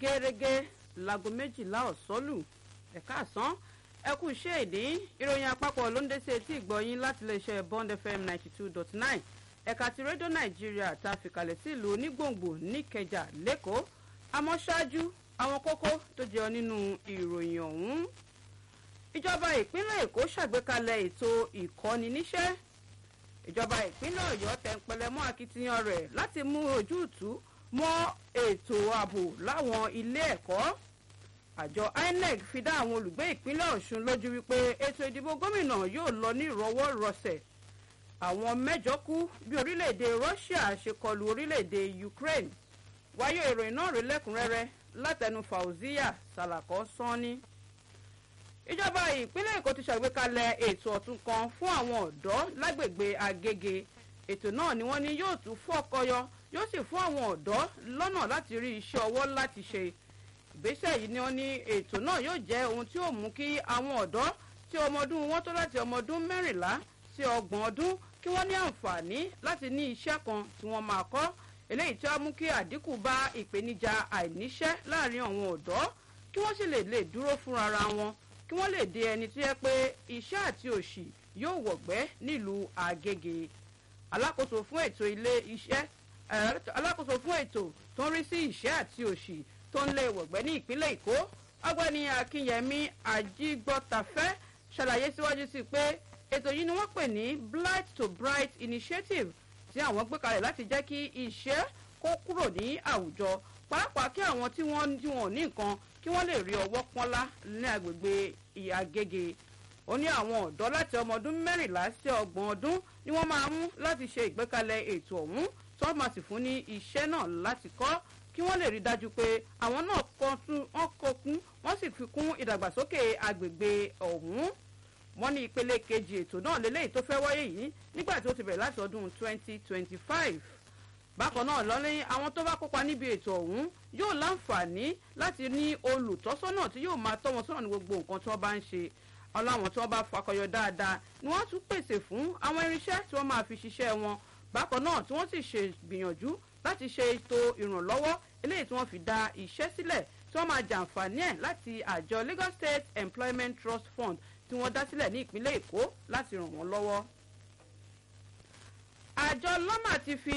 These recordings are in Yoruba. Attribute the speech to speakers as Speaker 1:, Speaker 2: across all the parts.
Speaker 1: gẹ́gẹ́ láago méjìlá ọ̀sọ́lù ẹ̀ka àsán ẹkú iṣẹ́ ìdí ìròyìn àpapọ̀ ló ń dé sí etí ìgbọ̀yìn láti iléeṣẹ́ bond fm ninety two dot nine ẹ̀ka ti rédíò nàìjíríà tá a fìkàlẹ̀ sí ìlú onígbòǹgbò níkẹjà lẹ́kọ̀ọ́ àmọ́ ṣáájú àwọn kókó tó jẹyọ nínú ìròyìn ọ̀hún ìjọba ìpínlẹ̀ èkó ṣàgbékalẹ̀ ètò ìkọ́ni níṣẹ́ ìjọba ìpínlẹ̀ ọ̀yọ́ tẹ̀ǹpẹ̀lẹ̀ mọ́ akitiyan rẹ̀ láti mú ojútùú mọ́ ètò ààbò láwọn ilé ẹ̀kọ́ àjọ inec fi dá àwọn olùgbé ìpínlẹ̀ ọ̀ṣun lójú wípé ètò ìdìbò gómìnà yóò lọ ní ìrọwọ́rọsẹ̀ àwọn mẹ́jọ kú bí orílẹ̀-èdè russia ṣe kọlu orílẹ̀-èdè ukraine wáyé ìròyìn náà rí lẹ́kùnrẹ́rẹ́ látẹnu fauziya salako sanni ìjọba ìpínlẹ̀ èkó ti ṣàgbékalẹ̀ ètò ọ̀tun kan fún àwọn ọ̀dọ́ lágbègbè agége ètò náà ni wọ́n ní yóò tún fọ́kọyọ yóò sì fún àwọn ọ̀dọ́ lọ́nà láti rí iṣẹ́ ọwọ́ láti ṣe ìgbésẹ̀ yìí ni wọ́n ní ètò náà yóò jẹ́ ohun tí yóò mú kí àwọn ọ̀dọ́ tí ọmọ ọdún wọn tó láti ọmọ ọdún mẹ́rìnlá sí ọgbọ̀n ọdún kí wọ́n ní àǹfààní láti ní iṣẹ́ kan tí wọ́n máa kọ́ eléyìí tí wọ́n mú kí àdínkù bá ìpèníjà àìníṣẹ́ láàrin àwọn ọ̀dọ́ kí wọ́n sì lè lè dúró fúnra wọn kí wọ́n lè di ẹni tí yẹ pé iṣẹ́ àti òṣì yóò wọ̀gbẹ́ nílùú àgègè alákòóso fún ètò ilé iṣẹ́ alákòóso fún ètò tó ń rí sí iṣẹ́ àti òṣì tó ń lé wọ̀gbẹ́ ní ìpínlẹ̀ èkó ọgbẹ́ni akínyẹmí ajígbọ́tafẹ́ ṣàlàyé síwájú sí pé ètò yìí ni wọ́n pè ní blight to bright initiative tí àwọn gbé kalẹ̀ láti jẹ́ kí iṣẹ́ kó kúrò ní àwùjọ pàápàá kí àwọn tí wọ́n tí wọ́n ní nǹkan kí wọ́n lè rí ọwọ́ pọ́nlá ní agbègbè ìyàgége ó ní àwọn ọ̀dọ́ láti ọmọ ọdún mẹ́rìnlá sí ọgbọ̀n ọdún ni wọ́n máa mú láti ṣe ìgbékalẹ̀ ètò ọ̀hún tó máa sì fún ní iṣẹ́ náà láti kọ́ kí wọ́n lè rí dájú pé àwọn náà wọ́n kọkún wọ́n sì fi kún ìdàgbàsókè agbègbè ọ̀hún wọ́n ní ìpele kejì ètò náà lélẹ́yìí tó fẹ́ wáyé yìí nígbà tí ó ti bẹ̀rẹ̀ láti ọdún 2025 bákan náà lọ́lẹ́yìn àwọn tó bá kópa níbi ètò ọ̀hún yóò láǹfààní láti ní olùtọ́sọ́nà tí yóò máa tọ́ wọn sọ́nà ní gbogbo nǹkan tí wọ́n bá ń ṣe ọláwọn tí wọ́n bá fakọyọ dáadáa ni wọ́n tún pèsè fún àwọn irinṣẹ́ tí wọ́n máa fi ṣiṣẹ́ wọn bákan náà tí wọ́n sì ṣe gbìyànjú láti ṣe ètò ìrànlọ́wọ́ eléyìí tí wọ́n fi dá iṣẹ́ sílẹ̀ tí wọ́n máa jàǹfààní ẹ̀ láti àjọ lagos state employment trust fund tí wọ́n dá sílẹ̀ ní ìpínlẹ̀ èkó láti ràn wọ́n lọ́wọ́. àjọ lọ́mà ti fi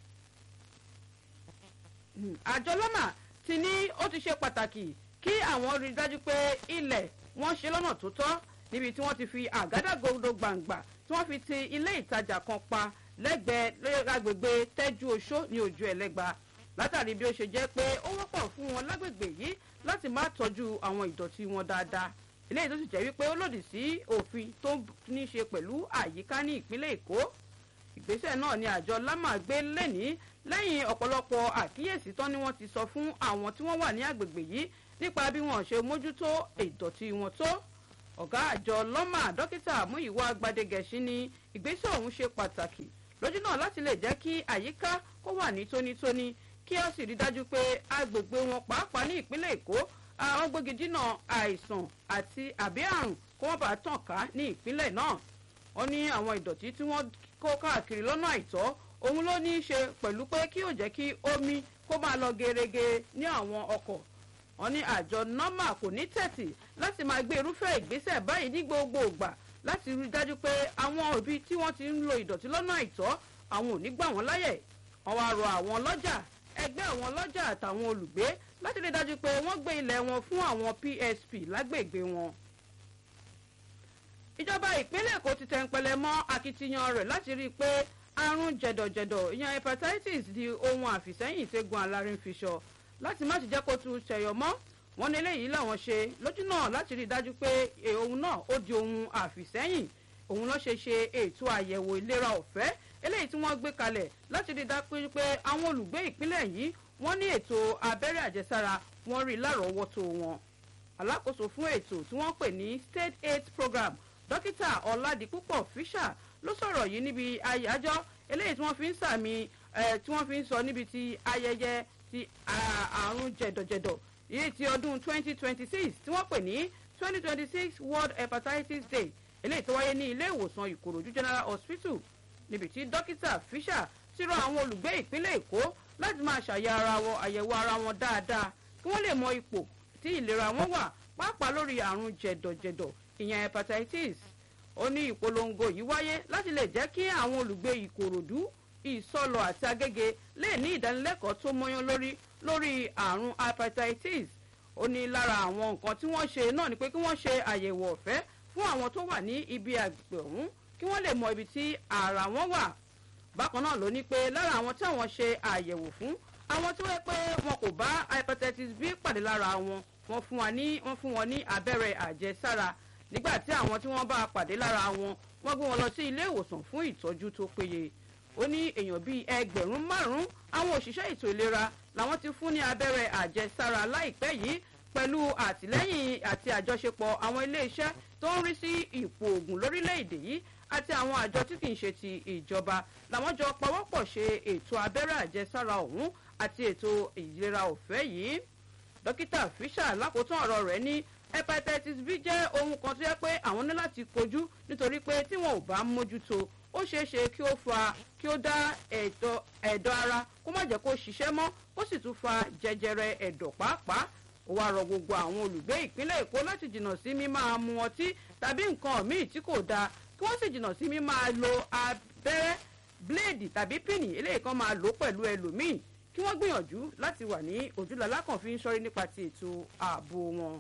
Speaker 1: àjọ lọ́mà ti ní ó ti ṣe pàtàkì kí àwọn rí dájú pé ilẹ̀ wọ́n ṣe lọ́nà tó tọ́ níbi tí wọ́n ti fi àgádágodo gbàǹgbà tí wọ́n fi ti ilé ìtajà kan pa lẹ́gbẹ̀ẹ́ agbègbè tẹ́jú oṣó ní ojú ẹlẹ́gba látàrí bí ó ṣe jẹ́ pé ó wọ́pọ̀ fún wọn lágbègbè yìí láti má tọ́jú àwọn ìdọ̀tí wọn dáadáa eléyìí tó sì jẹ́ wípé ó lòdì sí òfin tó ní ṣe pẹ̀lú àyíká ní ìpínlẹ̀ èkó ìgbésẹ̀ náà ni àjọ lámà gbé lẹ́ni lẹ́yìn ọ̀pọ̀lọpọ̀ àkíyèsí tán ni wọ́n ti sọ fún àwọn tí wọ́n wà ní àgbègbè yìí nípa bí wọ́n ṣe mójútó ìdọ̀tí wọn tó ọ̀gá àjọ lọ́mà dókítà múyìwá gbadegẹ̀ṣí ni ìgbésẹ̀ ọ̀hún ṣe pàtàkì lójú náà láti lè jẹ́ kí àyíká kó wà ní tónítóní kí ó sì rí dájú pé agbègbè wọn pàápàá ní ìpínlẹ̀ èkó àwọn gbógi dínà àìsàn àti àbí àrùn kó wọ́n bá tàn ká ní ìpínlẹ̀ náà wọ́n ní àwọn ìdọ̀tí tí wọ́n kó káàkiri lọ́nà àìtọ́ òun ló ní í ṣe pẹ̀lú pé kí ó jẹ́ kí omi kó máa lọ gerege ní àwọn ọkọ̀ wọ́n ní àjọ nọ́mà kò ní tẹ̀tì láti máa gbé irúfẹ́ ìgbésẹ̀ báyìí ní gbogbo ìgbà láti rí dájú pé àwọn òbí tí wọ́n ti ń lo ìdọ̀tí lọ́nà àìtọ́ àwọn ò ní gbà wọ́n láyè wọ́n wá rọ àwọn lọ́jà ẹgbẹ́ àwọn lọ́jà àtàwọn olùgbé láti rí dájú pé wọ́n gbé ilẹ̀ wọn fún àwọn psp lágbègbè wọn. ìjọba ìpínlẹ̀ èkó ti tẹ̀ǹpẹ̀lẹ̀ mọ́ akitiyan rẹ̀ láti rí i pé àrùn jẹ̀dọ̀jẹ̀dọ̀ ìyẹn hepatitis di ohun àfìsẹ́yìn tẹ́gun alárin fi sọ láti má ti jẹ́ kó tún ṣẹ̀yọ̀ mọ́ wọn ní eléyìí làwọn ṣe lójú náà láti rí i dájú pé òun náà ó di ohun àfìsẹ́yìn òun ló ṣe ṣe ètò àyẹ̀wò ìlera ọ̀fẹ́ eléyìí tí wọ́n gbé kalẹ̀ láti rí i dájú pé àwọn olùgbé ìpínlẹ̀ yìí wọ́n ní ètò abẹ́rẹ́ àjẹsára wọ́n rí lárọ̀ọ́wọ́tó wọn. alákòóso fún ètò tí wọ́n pè ní state aid program dókítà ọ̀làdìpúpọ̀ fisher ló sọ̀rọ̀ yìí níbi àyájọ́ eléyìí tí wọ́n fi ń sàmì tí wọ́n fi ń sọ níbi ti ayẹyẹ ti àrùn jẹ̀dọ̀jẹ̀dọ̀ yìí ti ọdún 2026 tí wọ́n pè ní 2026 world hepatitis day eléyìí tó wáyé ní ilé ìwòsàn ìkòròdú general hospital níbi tí dókítà fisher ti rọ àwọn olùgbé ìpínlẹ̀ èkó láti máa ṣàyà ara wọn àyẹ̀wò ara wọn dáadáa kí wọ́n lè mọ ipò tí ìlera wọn wà pàápàá lórí àrùn jẹ̀dọ̀jẹ̀dọ̀ ìyẹn hepatitis ó ní ìpolongo yìí wáyé láti lè jẹ́ kí àwọn olùgbé ìkòròdú ìsọlọ àti agége lè ní ìdánilẹ́kọ̀ọ́ tó mọ́yán lórí lórí àrùn hepatitis ó ní lára àwọn nǹkan tí wọ́n ṣe náà ni pé kí wọ́n ṣe àyẹ̀wò ọ̀fẹ́ fún àwọn tó wà ní ibi àgbègbè ọ̀hún kí wọ́n lè mọ ibi tí ara wọn wà bákan náà ló ní pé lára àwọn tí àwọn ṣe àyẹ̀wò fún àwọn tí wọ́n pé wọn kò bá hepatitis b pàdé lára wọn wọ́n fún wọn ní wọ́n fún wọn ní abẹ́rẹ́ àjẹsára nígbà tí àwọn tí wọ́n bá pàdé lára wọn wọ́n gbé wọn lọ sí ilé ìwòsàn fún ìtọ́jú tó péye ó ní èèyàn bíi ẹgbẹ̀rún márùn-ún àwọn òṣìṣẹ́ ètò ìlera làwọn ti fún ní abẹ́rẹ́ àjẹsára láìpẹ́ yìí pẹ̀lú àtìlẹ́yìn àti àjọṣepọ̀ àwọn iléeṣẹ́ tó ń rí sí ipò ògùn lórílẹ̀‐èdè yìí àti àwọn àjọ tí kìí ṣe ti ìjọba làwọn jọ pawọ́pọ̀ ṣe ètò abẹ́rẹ́ àjẹsára ọ̀hún àti ètò ìlera ọ̀fẹ́ yìí dókítà fisher lákòótán ọ̀rọ̀ rẹ̀ ní hepatitis b jẹ́ ohun kan tó yẹ pé àwọn ní láti kojú nítorí pé tí wọn ò bá mójútó ó ṣeé ṣe kí ó fa kí ó dá ẹ̀dọ̀ ara kó má jẹ́ kó ṣiṣẹ́ mọ́ ó sì tún fa jẹjẹrẹ ẹ̀dọ̀ pàápàá ó wá rọ gbogbo àwọn olùgbé ìpínlẹ̀ èkó láti jìnnà sí mímáa mu ọtí tàbí nǹkan míì tí kò dáa kí wọ́n sì jìnnà sí mímáa lo abẹ́rẹ́ bíléèdì tàbí pínì eléyìí kan máa lò pẹ̀lú ẹlòmíì kí wọ́n gbìyànjú láti wà ní ojúlọ́lá kan fi ń sọ́rí nípa ti ètò ààbò wọn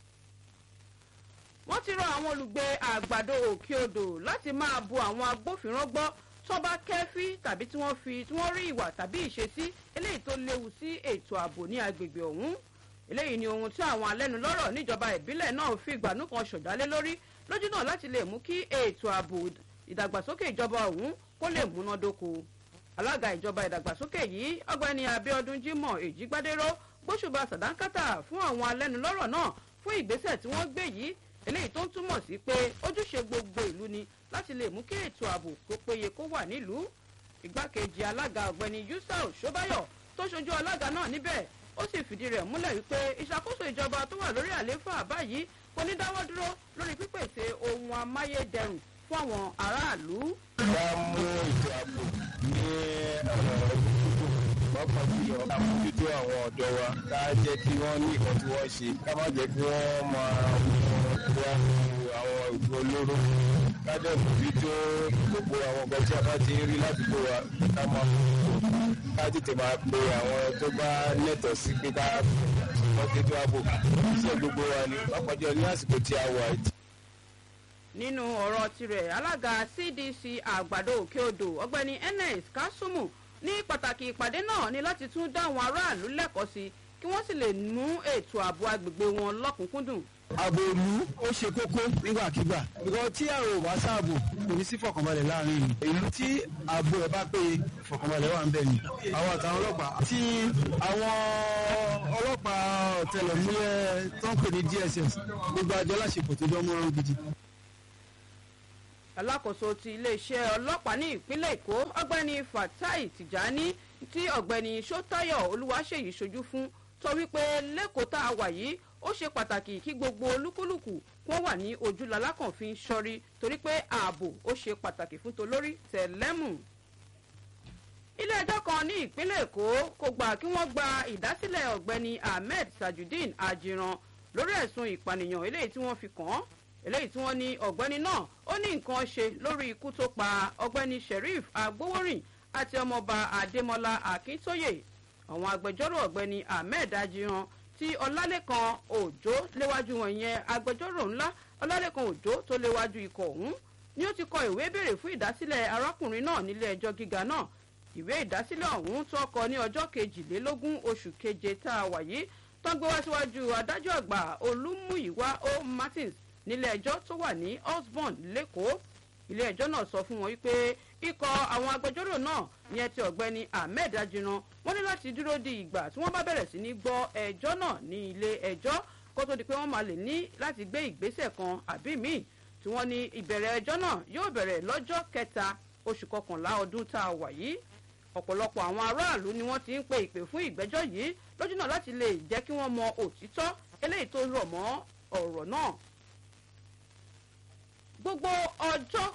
Speaker 1: wọ́n ti rọ àwọn olùgbé àgbàdo òkè odò láti máa bu àwọn agbófinró gbọ́ tó bá kẹ́fí tàbí tí wọ́n fi tí wọ́n rí ìwà tàbí ìṣesí eléyìí tó léwu sí ètò ààbò ní agbègbè ọ̀hún eléyìí ni ohun tí àwọn alẹ́nulọ́rọ̀ níjọba ìbílẹ̀ náà fi ìgbàanú kan ṣọ̀dálé lórí lójú náà láti lè mú kí ètò ààbò ìdàgbàsókè ìjọba ọ̀hún kó lè múnádóko alága ìjọba ìdàgbàsókè yìí ọgbẹ́ni abiodun jimoh èjìgbádéró gbóṣùbà sàdánkátà fún àwọn alẹ́nulọ́rọ̀ náà fún ìgbésẹ̀ tí wọ́n gbé yìí eléyìí tó ń túmọ̀ sí pé ojúṣe gbogbo ìlú ni láti lè mú kí ètò ààbò kó péye kó wà nílùú ìgbákejì alága ọ̀gbẹ́ni yusuf ṣọ́báyọ̀ tó ṣojú alága náà níbẹ̀ ó sì fìdí rẹ̀ múlẹ̀ wípé ìṣàkóso ìjọba tó wà lórí àlééfà báyìí kò ní dáwọ́ dúró lórí pípèsè ohun amáyédẹrùn fún àwọn aráàlú.
Speaker 2: wá mú ètò ààbò ní pápá jùlọ àmójútó àwọn ọ̀dọ́ wa ká jẹ́ kí wọ́n ní nǹkan tí wọ́n ṣe ká má jẹ́ kí wọ́n máa wá àwọn ìgbó olóró ká dẹ̀ mójútó gbogbo àwọn nǹkan tí a bá ti ń rí ládùúgbò wa ká máa ká tètè máa pe àwọn tó bá lẹ́tọ̀ọ́ sí pé ká wọ́n tètè ààbò iṣẹ́ gbogbo wa ni pápá jùlọ ní àsìkò tí a wà yìí
Speaker 1: nínú ọ̀rọ̀ tirẹ̀ alága cdc àgbàdo òkè odò ọgbẹ́ni ns kasumu ní pàtàkì ìpàdé náà ni láti tún dá àwọn aráàlú lẹ́kọ̀ọ́ sí kí wọ́n sì lè mú ètò ààbò agbègbè wọn lọ́kùnkúndùn.
Speaker 3: ààbò ìlú ó ṣe kókó nígbàkigbà because tí àrò ò bá sáàbò kò ní sí fọkànbalẹ̀ láàrin ìlú ìlú tí ààbò ẹ̀ bá péye fọkànbalẹ̀ wà ń bẹ̀ ni àwọn àtàwọn ọlọ́pàá tí àwọn ọlọ́pàá ọ̀tẹlẹ̀múyẹ́ tó ń pè ní dss gbogbo àjọ láṣepọ̀ tó dán mọ́rán gidi
Speaker 1: alákòóso ti iléeṣẹ́ ọlọ́pàá ní ìpínlẹ̀ èkó ọgbẹ́ni fatai tìjání tí ọ̀gbẹ́ni sọ́tayọ̀ olúwaṣèyí ṣojú fún sọ wípé lẹ́kọ̀ọ́ tá a wà yìí ó ṣe pàtàkì kí gbogbo olúkúlùkù wọ́n wà ní ojúlala kan fi ń ṣọ́rí torí pé ààbò ó ṣe pàtàkì fún tolórí tẹ̀lẹ́mù. ilé ẹjọ́ kan ní ìpínlẹ̀ èkó kò gbà kí wọ́n gba ìdásílẹ̀ ọ̀gbẹ́ni ahmed tajudeen ajiran lórí ẹ̀sùn ìpànìyàn eléyìí tí wọ́n fi kàn án eléyìí tí wọ́n ní ọ̀gbẹ́ni náà ó ní nǹkan ṣe lórí ikú tó pa ọ̀gbẹ́ni sheriff agbowórin àti ọmọọba adémọlá akíntóyè àwọn agbẹjọ́rò ọ̀gbẹ́ni ahmed ajiran tí ọlálẹ́kan òjò léwájú wọn yẹn agbẹjọ́rò ńlá ọlálẹ́kan òjò tó léwájú ikọ̀ ọ̀hún ni ó ti kọ ìwé béèrè fún ìdásílẹ̀ arákùnrin náà nílé ẹjọ́ gíga náà ìwé ìdásílẹ̀ ọ̀hún tó kọ ní ọjọ́ kejìlélógún oṣù keje tá a wà yìí tó ń gbé wá síwájú adájọ́ àgbà olúmúyíwá o martins nílé ẹjọ́ tó wà ní osborn lẹ́kọ̀ọ́ ilé ẹjọ́ náà sọ fún wọn wípé ikọ̀ àwọn agbẹjọ́rò náà yẹn ti ọ̀gbẹ́ni ahmed ajiran wọ́n ní láti dúró di ìgbà tí wọ́n bá bẹ̀rẹ̀ sí ní gbọ́ ẹjọ́ náà ní ilé ẹjọ́ kó tó di pé wọ́n máa lè ní láti gbé ìgbésẹ̀ kan àbí míì tí wọ́n ní ìbẹ̀rẹ̀ ẹjọ́ náà yóò bẹ̀rẹ̀ lọ́jọ́ kẹta oṣù kọkànlá ọdún tá a wà yìí ọ̀pọ̀lọpọ̀ àwọn aráàlú ni wọ́n ti ń pe ìpè fún ìgbẹ́jọ́ yìí lójú náà láti lè jẹ́ kí wọ́n mọ òtítọ́ eléyìí tó rọ̀ mọ́ ọ̀rọ̀ náà gbogbo ọjọ́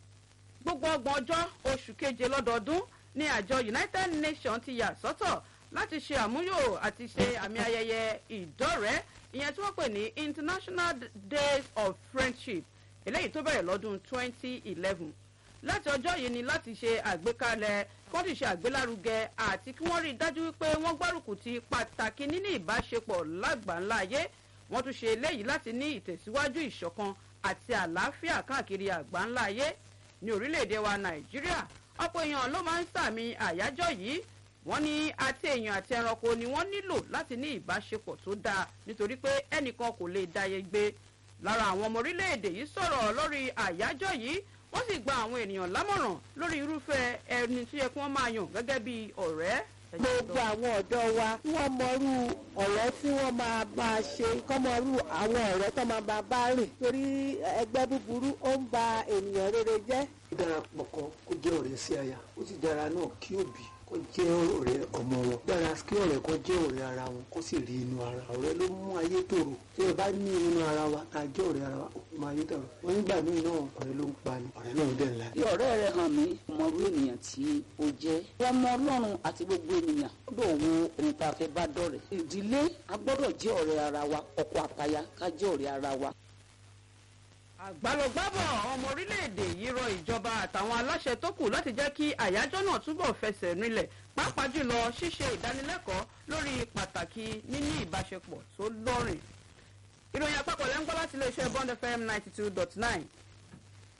Speaker 1: gbogbo ọgbọ̀n ọjọ́ oṣù keje lọ́dọọdún ni àjọ united nations ti yà sọ́tọ̀ láti ṣe àmúyò àti ṣe àmì ayẹyẹ ìdọ́rẹ̀ẹ́ ìyẹn tí wọ́n pè ní international days of friendship eléyìí tó bẹ̀rẹ̀ lọ́dún 2011 láti ọjọ́ yìí ni láti ṣe àgbékalẹ̀ kí wọ́n sì ṣe àgbélárugẹ àti kí wọ́n rí i dájú wípé wọ́n gbárùkù ti pàtàkì níní ìbáṣepọ̀ lágbàńlá ayé wọ́n tún ṣe eléyìí láti ní ìtẹ̀síwájú ìṣọ̀kan àti àlàáfíà káàkiri àgbáńlá ayé ní orílẹ̀-èdè wa nàìjíríà ọ̀pọ̀ èèyàn ló máa ń sàmì àyájọ́ yìí wọ́n ní àti èèyàn àti ẹranko ni wọ́n nílò láti ní ìbáṣepọ̀ tó dáa nítorí pé ẹnìkan kò lè dáyé gbé lára àwọn ọmọ orílẹ̀-èdè yìí sọ̀rọ̀ lórí àyájọ́ yìí wọ́n sì gba àwọn ènìyàn lámọ̀ràn lórí irúfẹ́ ẹni tí yẹ kí wọ́n máa yàn gẹ́gẹ́ bí ọ̀rẹ́.
Speaker 4: gbogbo àwọn ọ̀dọ́ wa kí wọ́n mọrú ọ̀rẹ́ tí wọ́n máa máa ṣe kọ́ mọrú àwọn ọ̀rẹ́ tó máa bá bá rìn torí ẹgbẹ́ búburú ó ń ba ènìyàn rere jẹ́.
Speaker 5: ó dára pọ̀ kan kó jẹ́ ọ̀rẹ́ sí aya ó sì dára náà kí òbí kó jẹ́ ọ̀rẹ́ ọmọ wọn dára kí ọ̀rẹ́ kan jẹ́ ọ̀rẹ́ ara wọn kó sì rí inú ara ọ̀rẹ́ ló mú ayé tòrò tí ẹ bá ní inú ara wa tá a jẹ́ ọ̀rẹ́ ara wa ó máa ayé tòrò wọ́n nígbà míì náà ọ̀rẹ́ ló ń pa ni ọ̀rẹ́ náà dẹ̀ ńlá.
Speaker 6: bí ọ̀rẹ́ rẹ hàn mí ọmọrú ènìyàn tí ó jẹ́ ọmọ ọlọ́run àti gbogbo ènìyàn gbọ́dọ̀ wo ohun tá a fẹ́ bá dọ̀rẹ́ ìdílé a gbọ́dọ̀ jẹ́ ọ̀rẹ́ ara wa ọkọ àtaya ká jẹ́ ọ̀rẹ́ ara wa
Speaker 1: àgbàlọgbàbọ̀ ọmọ orílẹ̀-èdè yìí rọ ìjọba àtàwọn aláṣẹ tó kù láti jẹ́ kí àyájọ́ náà túbọ̀ fẹsẹ̀ rinlẹ̀ pàápàá jùlọ ṣíṣe ìdánilẹ́kọ̀ọ́ lórí pàtàkì níní ìbáṣepọ̀ tó lọ́rìn. ìròyìn àpapọ̀ lẹ́ ń gbọ́ láti iléeṣẹ́ bond fm ninety two dot nine